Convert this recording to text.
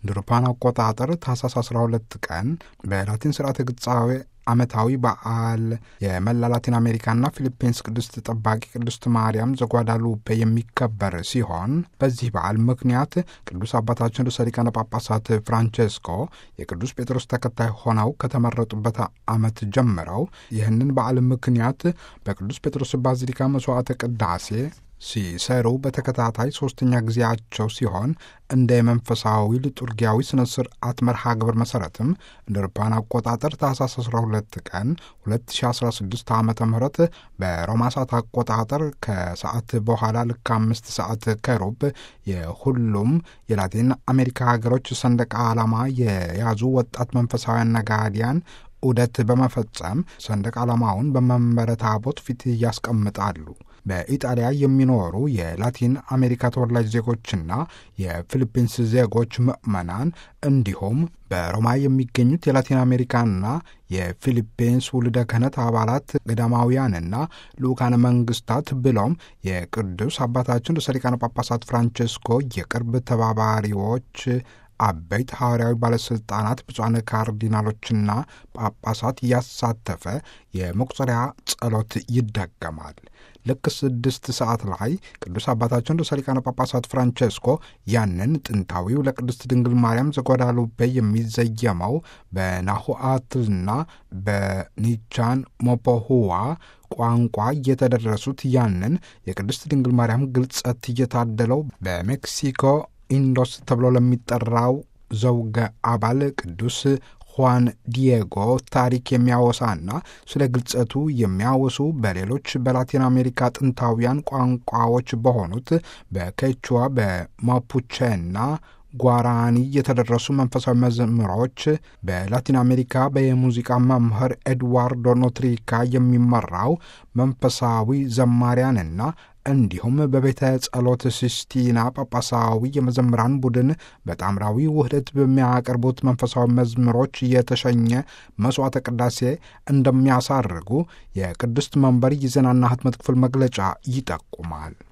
እንደ አውሮፓውያን አቆጣጠር ታህሳስ 12 ቀን በላቲን ስርዓተ ግጻዌ ዓመታዊ በዓል የመላ ላቲን አሜሪካና ፊሊፒንስ ቅድስት ጠባቂ ቅድስት ማርያም ዘጓዳሉፔ የሚከበር ሲሆን በዚህ በዓል ምክንያት ቅዱስ አባታችን ርዕሰ ሊቃነ ጳጳሳት ፍራንቼስኮ የቅዱስ ጴጥሮስ ተከታይ ሆነው ከተመረጡበት ዓመት ጀምረው ይህንን በዓል ምክንያት በቅዱስ ጴጥሮስ ባዚሊካ መስዋዕተ ቅዳሴ ሲሰሩ በተከታታይ ሶስተኛ ጊዜያቸው ሲሆን እንደ የመንፈሳዊ ልጡርጊያዊ ስነ ስርዓት መርሃ ግብር መሰረትም እንደ አውሮፓውያን አቆጣጠር ታህሳስ 12 ቀን 2016 ዓ ም በሮማ ሰዓት አቆጣጠር ከሰዓት በኋላ ልክ አምስት ሰዓት ከሩብ የሁሉም የላቲን አሜሪካ ሀገሮች ሰንደቅ ዓላማ የያዙ ወጣት መንፈሳውያን ነጋዲያን ዑደት በመፈጸም ሰንደቅ ዓላማውን በመንበረ ታቦት ፊት ያስቀምጣሉ። በኢጣሊያ የሚኖሩ የላቲን አሜሪካ ተወላጅ ዜጎችና የፊሊፒንስ ዜጎች ምዕመናን እንዲሁም በሮማ የሚገኙት የላቲን አሜሪካና የፊሊፒንስ ውልደ ክህነት አባላት ገዳማውያንና ልዑካነ መንግስታት ብሎም የቅዱስ አባታችን ርዕሰ ሊቃነ ጳጳሳት ፍራንቼስኮ የቅርብ ተባባሪዎች አበይት ሐዋርያዊ ባለሥልጣናት ብፁዓን ካርዲናሎችና ጳጳሳት ያሳተፈ የመቁጠሪያ ጸሎት ይደገማል። ልክ ስድስት ሰዓት ላይ ቅዱስ አባታችን ርዕሰ ሊቃነ ጳጳሳት ፍራንቼስኮ ያንን ጥንታዊው ለቅድስት ድንግል ማርያም ዘጓዳሉፔ የሚዘየመው በናሁአትልና በኒቻን ሞፖሁዋ ቋንቋ እየተደረሱት ያንን የቅድስት ድንግል ማርያም ግልጸት እየታደለው በሜክሲኮ ኢንዶስ ተብሎ ለሚጠራው ዘውገ አባል ቅዱስ ሁዋን ዲየጎ ታሪክ የሚያወሳና ስለ ግልጸቱ የሚያወሱ በሌሎች በላቲን አሜሪካ ጥንታውያን ቋንቋዎች በሆኑት በኬቹዋ በማፑቼና ጓራኒ የተደረሱ መንፈሳዊ መዝሙሮች በላቲን አሜሪካ በየሙዚቃ መምህር ኤድዋርዶ ኖትሪካ የሚመራው መንፈሳዊ ዘማሪያንና እንዲሁም በቤተ ጸሎት ሲስቲና ጳጳሳዊ የመዘምራን ቡድን በጣምራዊ ውህደት በሚያቀርቡት መንፈሳዊ መዝሙሮች የተሸኘ መስዋዕተ ቅዳሴ እንደሚያሳርጉ የቅድስት መንበር የዜናና ሕትመት ክፍል መግለጫ ይጠቁማል።